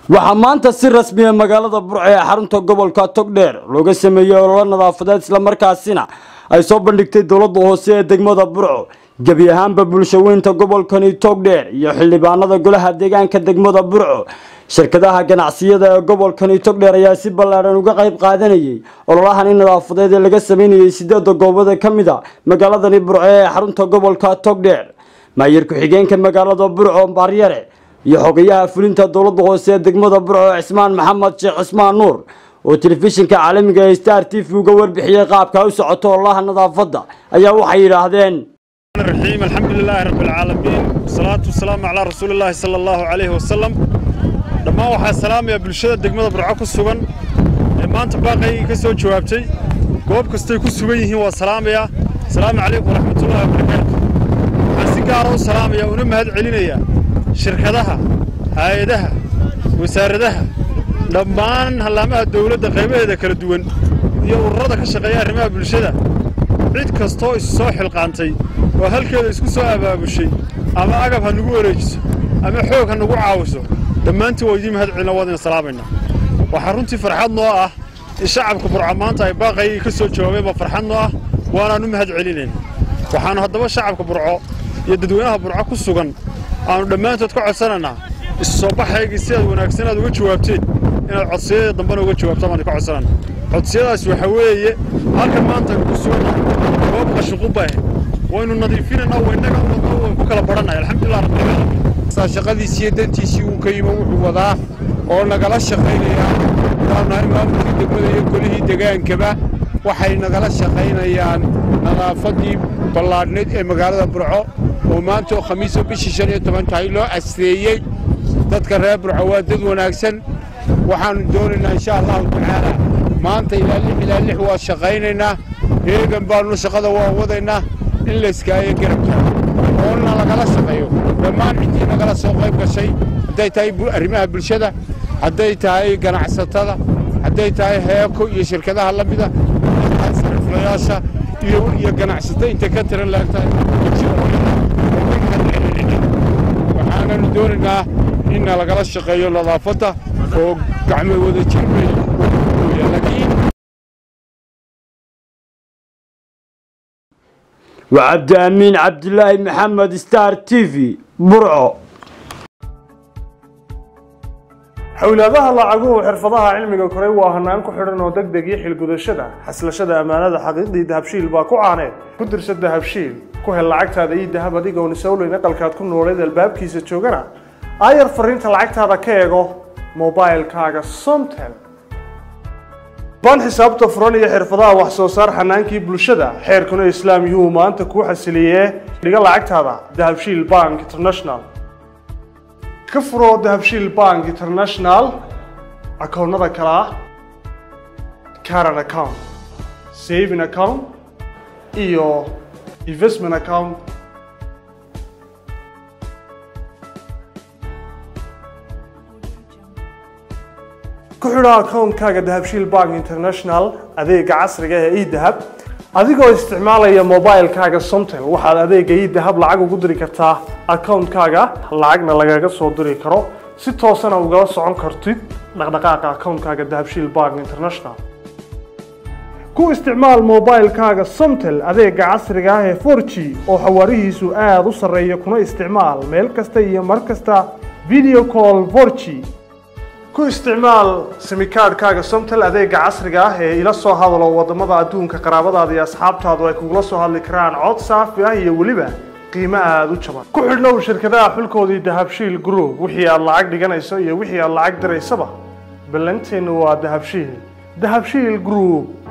waxaa maanta si rasmiya magaalada burco ee xarunta gobolka togdheer looga sameeyey ololo nadaafadeed islamarkaasina ay soo bandhigtay dowladda hoose ee degmada burco gebi ahaanba bulshaweynta gobolkani togdheer iyo xildhibaanada golaha deegaanka degmada burco shirkadaha ganacsiyada ee gobolkani togdheer ayaa si ballaadhan uga qayb qaadanayay ololahani nadaafadeed ee laga sameynayay sideeda goobada ka mid a magaaladani burco ee xarunta gobolka togdheer maayir ku-xigeenka magaalada burco baaryare iyo xogayaha fulinta dowladda hoose ee degmada burco cismaan maxamed sheekh cismaan nuur oo telefishinka caalamiga ee star t v uga warbixiyey qaabka u socoto ololaha nadaafadda ayaa waxay yidhaahdeen الرحيم الحمد لله رب العالمين والصلاة والسلام على رسول الله صلى الله عليه وسلم dhammaan waxaa salaamaya bulshada degmada burco ku sugan ee maanta baaqaygii ka soo jawaabtay goob kastay ku sugan yihiin waa salaamaya asalaamu calaykum waraxmatullahi wabarakaatu waxaan si gaara u salaamaya una mahad celinaya shirkadaha hay-adaha wasaaradaha dhammaan hallaamaha dawladda qaybaheeda kala duwan iyo ururada ka shaqeeya arrimaha bulshada cid kastoo isu soo xilqaantay oo halkeeda isku soo abaabushay ama agab ha nagu wareejiso ama xoog ha nagu caawiso dhammaantiin waa idiin mahad celina waadina salaamayna waxaa runtii farxad noo ah in shacabka burca maanta ay baaqaygii ka soo jawaabeen baa farxad noo ah waanaan u mahad celinayna waxaannu haddaba shacabka burco iyo dadweynaha burco ku sugan aannu dhammaantood ka codsanaynaa isu soo baxaygii si aad wanaagsan aad uga jawaabteen inaad codsiyada dambena uga jawaabtaan baan ka codsanayna codsiyadaas waxaa weeye halkan maanta aynu ku sugannahay goob qashuqubah waynu nadiifinaynaa waynaga wadno way ku kala badhannahay alxamdulilah rabbilcaalamiin shaqadiisiiyo dantiisii uu ka yimo wuxuu wadaa oo nagala shaqaynayaa waanu nahay maamulkii degmada iyo golihii degaankaba waxay nagala shaqaynayaan nadaafaddii ballaadhnayd ee magaalada burco oo maanta oo khamiisoo bishii shan iyo toban tahay loo asreeyey dadka reer burco waa dad wanaagsan waxaannu doonaynaa insha allahu tacaala maanta ilaa lix ilaa lix waa shaqaynaynaa heegan baannu shaqada waa wadaynaa in layskaayo garabka oona lagala shaqeeyo dhammaan ciddii nagala soo qayb gashay hadday tahay arrimaha bulshada hadday tahay ganacsatada hadday tahay heeko iyo shirkadaha la mida hadday tahay sariflayaasha iyo iyo ganacsato intay ka tiran laegtahay waxaananu doonaynaa inna lagala shaqeeyo nadaafadda oo gacmo wada jirbay laakiin وعبد أمين عبد الله محمد ستار تي في برعو xowlaadaha lacaguhu xirfadaha cilmiga koray waa hanaan ku xidhan oo deg deg iyo xilgudashada xaslashada ammaanada xaqiiqdii dahabshiil baa ku caaneed ku dirsa dahabshiil ku hel lacagtaada iyo dahab adigoon isowleyn aqalkaad ku nooleed albaabkiisa joogana aayar fariinta lacagtaada ka eego mobailkaaga somtel baan xisaabta furan iyo xirfadaha wax soo saar xanaankii bulshada xeerkuna islaam yuhuu maanta kuu xasiliyee dhiga lacagtaada dahabshiil bank international ka furo dahabshiil bank international akoonnada kale ah caran account saving account iyo investment account ku xidho akoonkaaga dahabshiil bank international adeega casriga ee edahab adigoo isticmaalaya mobilkaaga somtel waxaad adeega edahab lacag ugu diri kartaa akoonkaaga lacagna lagaga soo diri karo si toosana ugala socon kartid dhaqdhaqaaqa akoonkaaga dahabshiil bank international ku isticmaal mobilkaaga somtel adeega casriga ah ee 4g oo xawaarihiisu aada u sarreeya kuna isticmaal meel kasta iyo mar kasta video call 4g ku isticmaal simikaadhkaaga somtel adeega casriga ah ee ila soo hadalo waddamada adduunka qaraabadaada iyo asxaabtaadu ay kugula soo hadli karaan cod saafi ah iyo weliba qiimo aada u jaban ku xidhnow shirkadaha xulkoodii dahabshiil group wixii aad lacag dhiganayso iyo wixii aad lacag diraysaba ballanteennu waa dahabshiil dahabshiil group